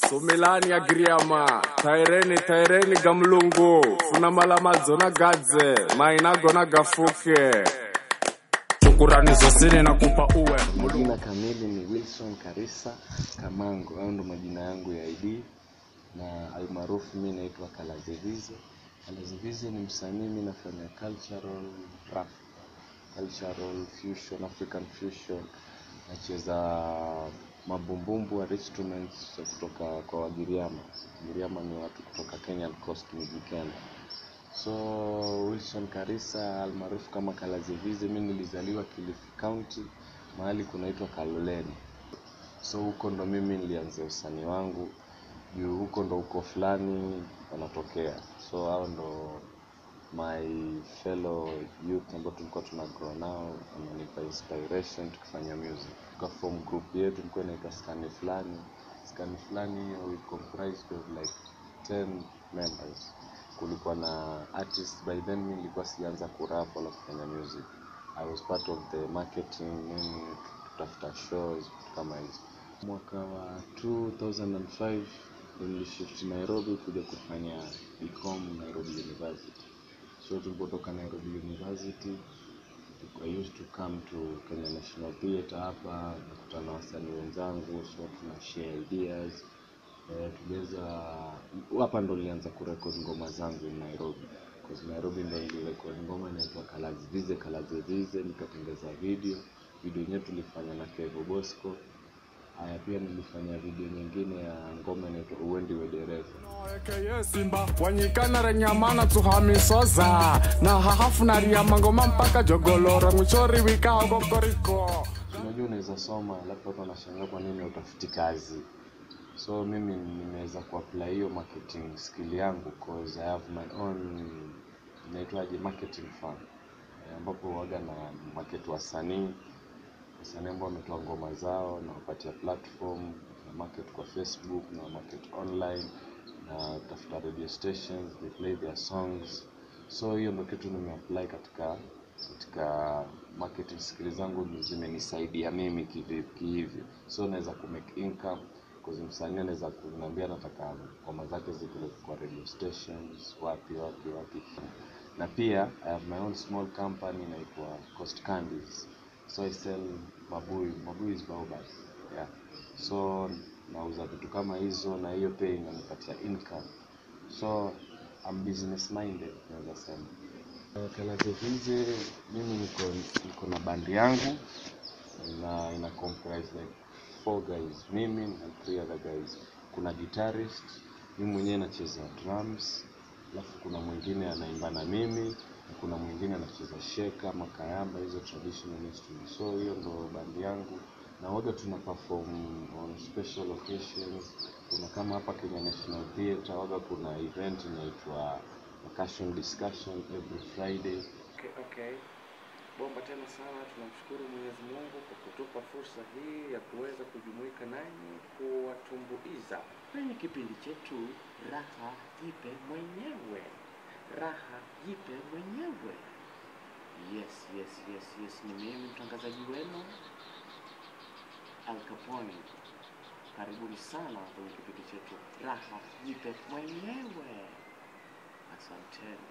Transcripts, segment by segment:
sumilani ya giriama taireni taireni gamlungu funamala madzona gadze mainagona gafuke shukurani zosini na kupa uwe Majina kamili ni Wilson Karisa Kamango, hayo ndo majina yangu ya ID na almaarufu mi naitwa Kalazevize. Kalazevize ni msanii, mi nafanya cultural rap, cultural fusion, African fusion. Nacheza mabumbumbu wa instruments za kutoka kwa Wagiriama. Wagiriama ni watu kutoka Kenyan Coast, Miji Kenya. So Wilson Karisa almaarufu kama Kalazevize, mi nilizaliwa Kilifi County, mahali kunaitwa Kaloleni. So huko ndo mimi nilianzia usanii wangu, juu huko ndo uko fulani wanatokea. So hao ndo my fellow youth ambao tulikuwa tuna grow nao, wananipa inspiration tukifanya music. Tuka form group yetu ilikuwa inaitwa skani fulani. Skani fulani hiyo we comprised of like 10 members kulikuwa na artist by then mi nilikuwa sijaanza kurap wala kufanya music i was part of the marketing nini kutafuta shows vitu kama hizo mwaka wa 2005 ndo nilishift nairobi kuja kufanya ecom nairobi university so tulipotoka nairobi university I used to come to Kenya National Theatre hapa nakutana na wasanii wenzangu so tuna share ideas eh, tuliweza hapa ndo nilianza kurekod ngoma zangu in Nairobi Cause Nairobi ndo nilirekod ngoma inaitwa Kalazivize Kalazivize nikatengeza video video yenyewe tulifanya na Kevo Bosco haya pia nilifanya video nyingine ya ngoma inaitwa Uwendi we dereva ekeye simba wanyikana renyamana tuhamisoza na hahafu na riamangoma mpaka jogoloro mwichori wikao kokoriko unajua unaweza soma alafu watu wanashangaa kwa nini utafuti kazi so mimi nimeweza kuapply hiyo marketing skill yangu cause I have my own inaitwaje marketing firm eh, ambapo waga na market wasanii wasanii ambao wametoa ngoma zao na wapatia platform na market kwa facebook na market online na tafuta radio stations they play their songs so hiyo ndo kitu nimeapply katika katika marketing skills zangu ndo zimenisaidia mimi kivipi kihivyo so naweza kumake income cause msanii anaweza kuniambia nataka ngoma zake zipeleke kwa radio stations wapi wapi wapi na pia I have my own small company inaitwa Coast Candies so I sell mabuyu mabuyu is baobab yeah so nauza vitu kama hizo na hiyo pia inanipatia income so I'm business minded naweza sema Kalazevize mimi niko niko na bandi yangu na ina comprise like four guys mimi and three other guys kuna guitarist mimi mwenyewe nacheza drums alafu kuna mwingine anaimba na mimi na kuna mwingine anacheza sheka makayamba hizo traditional instruments so hiyo ndo bandi yangu na waga tuna perform on special occasions kuna kama hapa Kenya National Theatre waga kuna event inaitwa percussion discussion every Friday Okay, okay. Bomba tena sana, tunamshukuru Mwenyezi Mungu kwa kutupa fursa hii ya kuweza kujumuika nanyi kuwatumbuiza kwenye kipindi chetu Raha Jipe Mwenyewe. Raha Jipe Mwenyewe. Yes, yes, yes, yes, ni mimi mtangazaji wenu Al Capone. Karibuni sana kwenye kipindi chetu Raha Jipe Mwenyewe. Asanteni.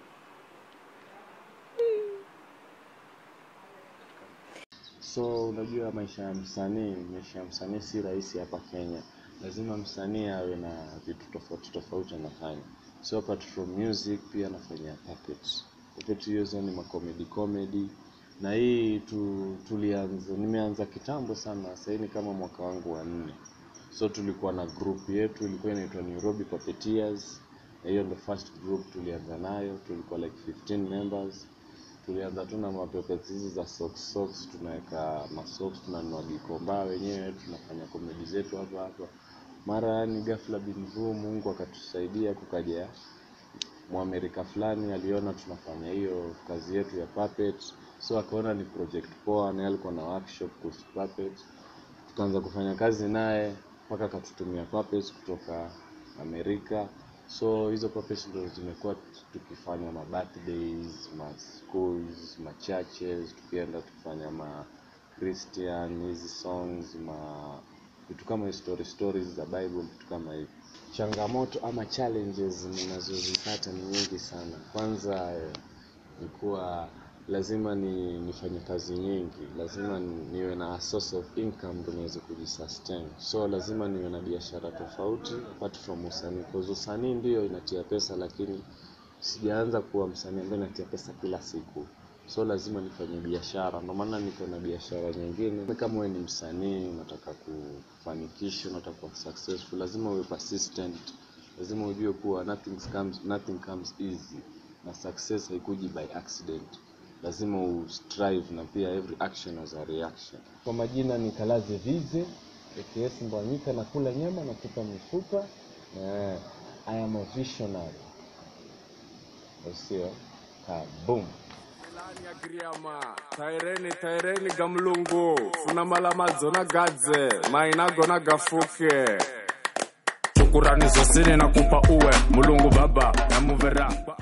so unajua maisha ya msanii maisha ya msanii si rahisi hapa kenya lazima msanii awe na vitu tofauti tofauti anafanya so apart from music pia anafanya puppet puppet hizo ni makomedi comedy na hii tu, tulianza nimeanza kitambo sana sahii ni kama mwaka wangu wa nne so tulikuwa na group yetu ilikuwa inaitwa nairobi puppeteers na hiyo ndo first group tulianza nayo tulikuwa like 15 members tulianza tu na mapepets hizi za socks socks tunaweka masocks tunanunua gikomba wenyewe tunafanya komedi zetu hapa hapa mara yani ghafla bin vu mungu akatusaidia kukaja mwamerika fulani aliona tunafanya hiyo kazi yetu ya puppet so akaona ni project poa naye alikuwa na workshop kuhusu puppet tukaanza kufanya kazi naye mpaka akatutumia puppets kutoka amerika so hizo puppets ndo zimekuwa tukifanya ma birthdays ma schools ma churches tukienda tukifanya ma christian hizi songs ma vitu kama story stories za bible vitu kama hivi changamoto ama challenges ninazozipata ni nyingi sana kwanza eh, ni kuwa lazima ni nifanye kazi nyingi lazima ni- niwe na a source of income ndo niweze kujisustain so lazima niwe na biashara tofauti apart from usanii cause usanii ndio inatia pesa lakini sijaanza kuwa msanii ambaye natia pesa kila siku so lazima nifanye biashara ndio maana niko na biashara nyingine kama wewe ni msanii unataka kufanikisha unataka kuwa successful lazima uwe persistent lazima ujue kuwa nothing comes, nothing comes easy na success haikuji by accident lazima ustrive na pia every action has a reaction kwa majina ni kalaze vize aks mbwanyika na kula nyama na kupa mifupa na i am a visionary usio kaboom Lani ya Griama, taireni taireni gamlungu funa malamadzo na gadze mainagona gafuke shukurani zosini nakupa uwe mulungu baba namuvera